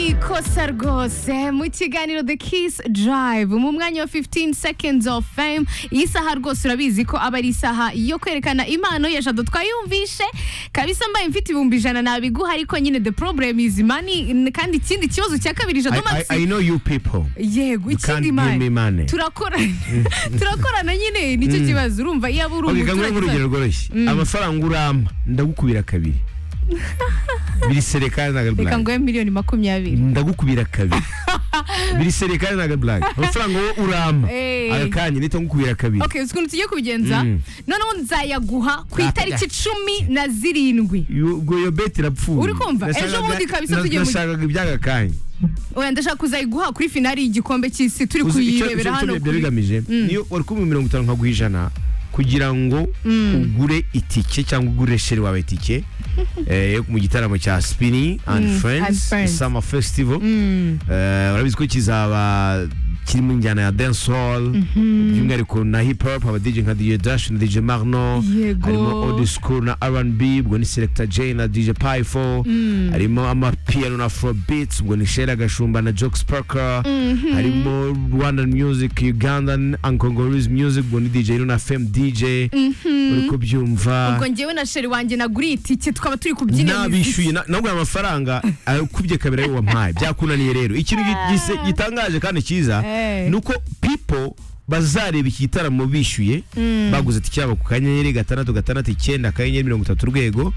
urakosa rwose mu kiganiro the kiss drive mu mwanya wa 15 seconds of fame iyi saha rwose urabizi ko aba ari isaha yo kwerekana impano ya jado twayumvishe kabisa mbaye mfite ibihumbi ijana nabiguha ariko nyine the problem is money kandi ikindi kibazo cya kabiri jado I, I, I mansi know you people. yego You can't ikindi give mani me money. turakora turakorana nyine nicyo kibazo urumva iyo aba uri Okay, kanguhe nk'urugero umuturage rworoshye amafaranga urampa ndagukubira kabiri birisere kandi ntago ari reka blague nguhe miliyoni makumyabiri ndagukubira kabiri birisere kandi ntago ari blague amafaranga wowe urampa Eh. aya kanya nita ngukubira kabiri okay uzi ukuntu tugiye kubigenza Mm. noneho nzayaguha ku Ah, itariki cumi na zirindwi Yo- ubwo iyo beti irapfuye Uri kumva? Ejo Nashakaga- bundi kabisa na- tugiye mu- nashakaga iby'aka kanya oya ndashaka kuzayiguha kuri finali y'igikombe cy'isi turi Uzi icyo- icyo- kuyirebera icyo hano biba kuri- bigamije Mm. niyo wari kumva mirongo itanu nkaguha ijana kugira ngo ugure itike cyangwa ugure sheri wawe itike eh, yo mu gitaramo cya spini and Mm, and friends Friends. summer festival Mm. Eh, urabizi ko kizaba kiri mu njyana ya dance hall by'umwihariko na hip hop aba DJ nka DJ Dash na DJ Marno Yego. harimo old school na R&B ubwo ni Selector J na DJ Pyfo harimo amapiano na Afro beats ubwo ni Sheila Gashumba na Jock Sparker harimo Rwandan music Ugandan and Congolese music ubwo ni DJ Luna Femme DJ uri kubyumva ubwo njyewe na sheri wanjye naguriye itike tukaba turi kubyina nabishyuye na- nabwo aya amafaranga akubye kabiri ayo wampaye byakunaniye rero ikintu gi- gise- gitangaje kandi cyiza Eh. ni uko people bazareba iki gitaramo bishyuye baguze tike yabo ku kanyenyeri gatandatu gatandatu icyenda akanyenyeri mirongo itatu urwego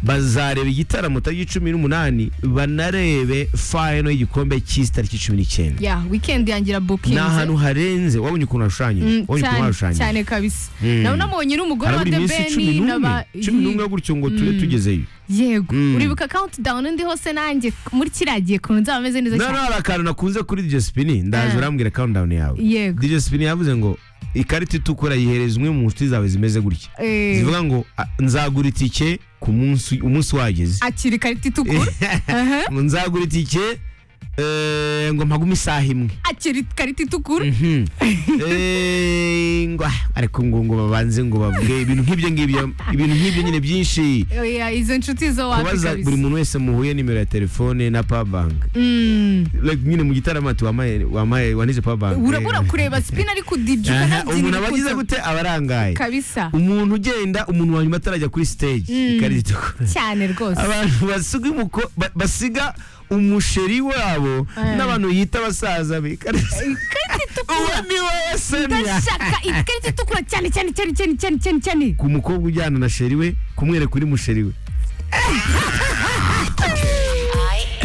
bazareba igitaramo tariki cumi n'umunani banarebe fayino y'igikombe cy'isi tariki cumi n'icyenda ya weekend yangira ni bookinze ahantu harenze wabonye ukuntu hashushanyije Mm, wabonye ukuntu cyane hashushanyije cyane kabisa Mm. nawe unamubonye uri umugore wa harabura The iminsi cumi Ben n'umwe n'aba- cumi n'umwe gutyo ngo tube tugezeyo yego Mm. uribuka countdown ndi hose nanjye muri kiriya gihe ukuntu nzaba meze neza No, no, cyane hari akantu nakunze kuri DJ Spin ndaza Ah. urambwira countdown yawe Yego. DJ Spin yavuze ngo ikarita itukura yihereza umwe mu nshuti zawe zimeze gutya Eh. zivuga ngo "Ah, nzagura itike ku munsi umunsi wageze akira ikarita itukura Aha. Ngo nzagura itike eh, ngo mpagume isaha imwe akira ikarita itukura Mhm. Eh, ngo ah, ariko ngo ngo babanze ngo bavuge ibintu nk'ibyo ngibyo ibintu nk'ibyo nyine byinshi oya izo nshuti zo wapi kubaza kabisa buri muntu wese muhuye nimero ya telefone na powerbank Mm. like nyine mu gitaramo ati wamaye wamaye wanize power bank urabura kureba spin ari kudija Aha, umuntu ukanabyinira aba agize ikuzo. gute aba arangaye kabisa umuntu ugenda umuntu wa nyuma atarajya kuri stage ikarita itukura cyane rwose abantu basiga umuko ba- basiga umusheri wabo Eh. n'abantu yita abasaza be ikarita ikarita uwo itukura ni wowe Sonia ndashaka ikarita itukura cyane cyane cyane cyane cyane cyane cyane ku mukobwa ujyana na sheri we kumwereka uri musheri we